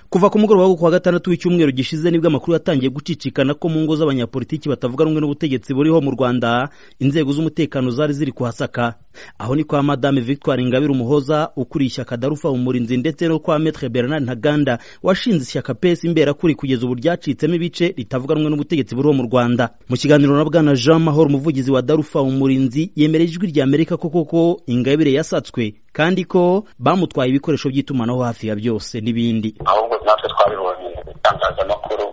kuva ku mugoroba wo kuwa gatandatu w'icyumweru gishize nibwo amakuru yatangiye gucicikana ko mu ngo z'abanyapolitiki batavuga rumwe n'ubutegetsi buriho mu rwanda inzego z'umutekano zari ziri kuhasaka aho ni kwa madame victoire ingabire umuhoza ukuriye ishyaka darufa umurinzi ndetse no kwa metre bernard ntaganda washinze ishyaka pesi imberakuri kugeza ubu ryacitsemo ibice ritavuga rumwe n'ubutegetsi buriho mu rwanda mu kiganiro na bwana jean mahoro umuvugizi wa darufa umurinzi yemereye ijwi rya amerika ko koko ingabire yasatswe kandi ko bamutwaye ibikoresho by'itumanaho hafi ya byose n'ibindi ahubwo natwe twabibonye mu itangazamakuru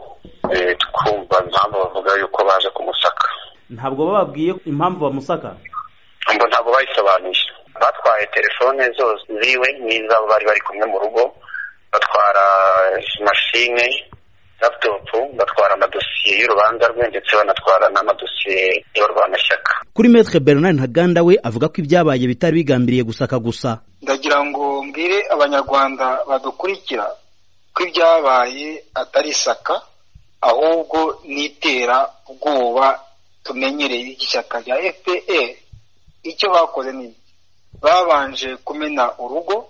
twumva impamvu bavuga yuko baje kumusaka ntabwo bababwiye impamvu bamusaka ngo ntabwo bayisobanuye batwaye telefone zose ziwe n'izabo bari bari kumwe mu rugo batwara mashine laputopu batwara amadosiye y'urubanza rwe ndetse banatwara n'amadosiye y'abarwanashyaka kuri metre bernard ntaganda we avuga ko ibyabaye bitari bigambiriye gusaka gusa ndagira ngo mbwire abanyarwanda badukurikira ko ibyabaye atari isaka ahubwo n'itera ubwoba tumenyereye ry'ishyaka rya fpr icyo bakoze ni babanje kumena urugo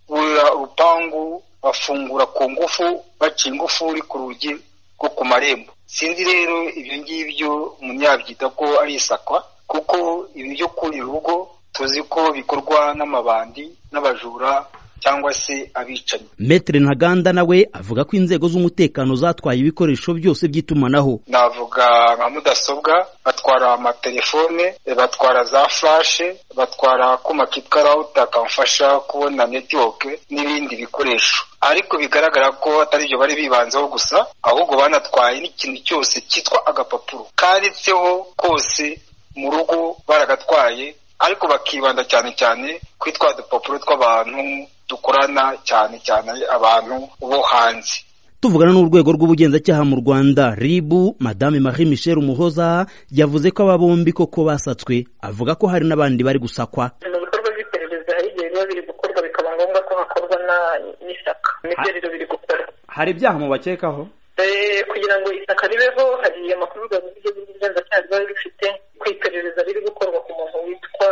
burira urupangu bafungura ku ngufu baca ingufuri ku rugi rwo ku marembo sinzi rero ibyo ngibyo umunyabyita ko ari isakwa kuko ibi byo kurira urugo tuzi ko bikorwa n'amabandi n'abajura cyangwa se abicanyi metere ntaganda nawe avuga ko inzego z'umutekano zatwaye ibikoresho byose by'itumanaho navuga nka mudasobwa batwara amatelefone batwara za furashe batwara akuma kitwa rawuta kamfasha kubona netiwoke n'ibindi bikoresho ariko bigaragara ko atari byo bari bibanzeho gusa ahubwo banatwaye n'ikintu cyose cyitwa agapapuro kanditseho kose mu rugo baragatwaye ariko bakibanda cyane cyane kuri twa dupapuro tw'abantu dukorana cyane cyane abantu bo hanze tuvugana n'urwego rw'ubugenzacyaha mu rwanda ribu madame marie michel umuhoza yavuze ko aba bombi koko basatswe avuga ko hari n'abandi bari gusakwa mu bikorwa by'iperereza hari igihe biba biri gukorwa bikaba ngombwa ko hakorwa n'isaka nibyo rero biri gukorwa hari ibyaha mubakekaho kugira ngo isaka ribeho hari amakuru gavuze iby'igenzacyaha biba bifite ku iperereza riri gukorwa ku muntu witwa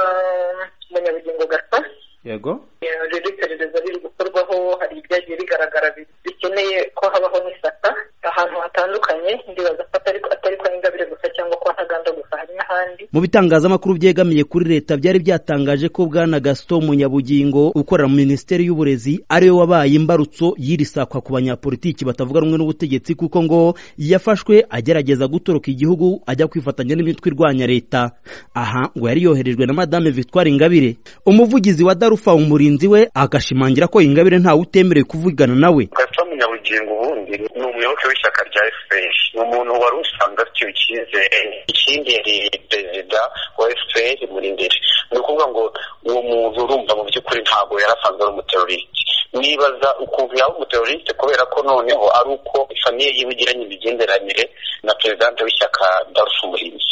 umunyabugingo gasa yego rero iperereza riri gukorwaho hari ibyagiye bigaragara bikeneye ko habaho n'isaka ahantu hatandukanye ndibaza ko atari kwa ingabire gusa cyangwa kwa ntaganda gusa hari n'ahandi mu bitangazamakuru byegamiye kuri leta byari byatangaje ko bwana gaston munyabugingo ukorera mu minisiteri y'uburezi ariwe wabaye imbarutso y'iri sakwa ku banyapolitiki batavuga rumwe n'ubutegetsi kuko ngo yafashwe agerageza gutoroka igihugu ajya kwifatanya n'imitwe irwanya leta aha ngo yari yoherejwe na madame victoire ingabire umuvugizi wa darufa umurinzi we agashimangira ko ingabire ntawe utemerewe kuvugana nawe gaston munyabugingo ubundi ni umuyoboke w'ishyaka rya fpr ni umuntu wari usanga afitiwe icyizere ikindi yari perezida wa fpr muri imbere ni ukuvuga ngo uwo muntu urumva mu by'ukuri ntabwo yari asanzwe ari umuterorisite nibaza ukuntu yaba umuterorisite kubera ko noneho ari uko famiye yiwe igiranye imigenderanire na perezidante w'ishyaka darufu umurinzi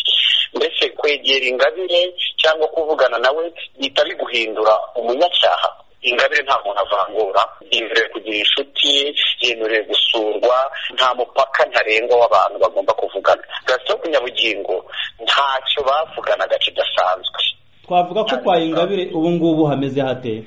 mbese kwegera ingabire cyangwa kuvugana nawe bihita biguhindura umunyacyaha ingabire nta muntu avangura yemerewe kugira inshuti yemerewe gusurwa nta mupaka ntarengwa w'abantu bagomba kuvugana gasito ku nyabugingo ntacyo bavuganaga kidasanzwe twavuga ko kwa ingabire ubu ngubu hameze hate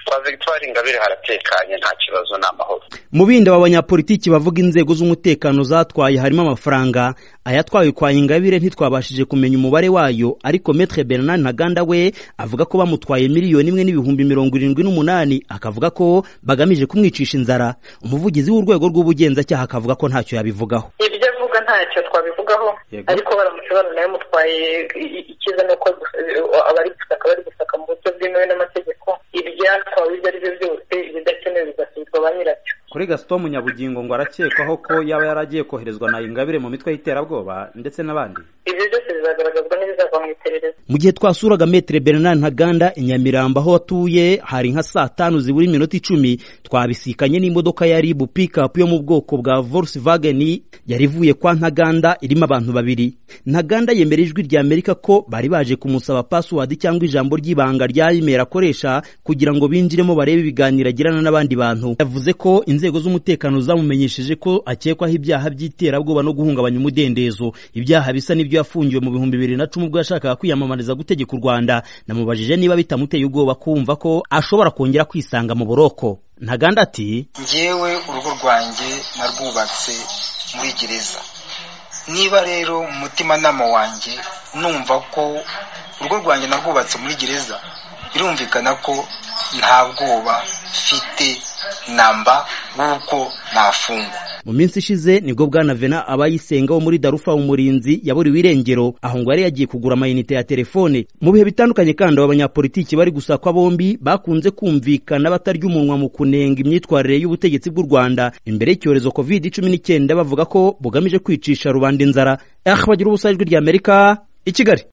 kwa victoire ingabire haratekanye nta kibazo ni amahoro mu bindi aba banyapolitiki bavuga inzego z'umutekano zatwaye harimo amafaranga ayatwawe kwa ingabire ntitwabashije kumenya umubare wayo ariko metre bernard ntaganda we avuga ko bamutwaye miliyoni imwe n'ibihumbi mirongo irindwi n'umunani akavuga ko bagamije kumwicisha inzara umuvugizi w'urwego rw'ubugenzacyaha akavuga ko ntacyo yabivugaho ibyo avuga ntacyo twabivugaho Yego. ariko baramutse baranayo mutwaye icyiza ni uko gusa- abari gusaka bari gusaka mu buryo bwemewe n'amategeko ibyatwawe ibyo ari byo byose ibidakenewe bigasubizwa ba nyirabyo kuri gaston munyabugingo ngo arakekwaho ko yaba yaragiye koherezwa na ingabire mu mitwe y'iterabwoba ndetse n'abandi ibyo byose bizagaragazwa n'ibizava mu iperereza mu gihe twasuraga metere bernard ntaganda i nyamirambo aho atuye hari nka saa tanu zibura iminota icumi twabisikanye n'imodoka ya ribu pikapu yo mu bwoko bwa volkswagen yari ivuye kwa ntaganda irimo abantu babiri ntaganda yemera ijwi rya amerika ko bari baje kumusaba password cyangwa ijambo ry'ibanga rya email akoresha kugira ngo binjiremo barebe ibiganiro agirana n'abandi bantu yavuze ko inzego z'umutekano zamumenyesheje ko akekwaho ibyaha by'iterabwoba no guhungabanya umudendezo ibyaha bisa n'ibyo yafungiwe mu bihumbi bibiri na cumi ubwo yashakishwaga yashakaga kwiyamamariza gutegeka u rwanda namubajije niba bitamuteye ubwoba kumva ko ashobora kongera kwisanga mu buroko ntaganda ati ngewe urugo rwanjye narwubatse muri gereza niba rero mu mutimanama wanjye numva ko urugo rwanjye narwubatse muri gereza birumvikana ko nta bwoba mfite namba nk'uko nafungwa mu minsi ishize nibwo bwana vena abayisenga wo muri darufa umurinzi yaburiwe irengero aho ngo yari yagiye kugura amayinite ya telefone mu bihe bitandukanye kandi aba banyapolitiki bari gusakwa bombi bakunze kumvikana batarya umunwa mu kunenga imyitwarire y'ubutegetsi bw'u rwanda imbere y'icyorezo covid cumi n'icyenda bavuga ko bugamije kwicisha rubanda inzara aho bagira ubusajwi ry'amerika i kigali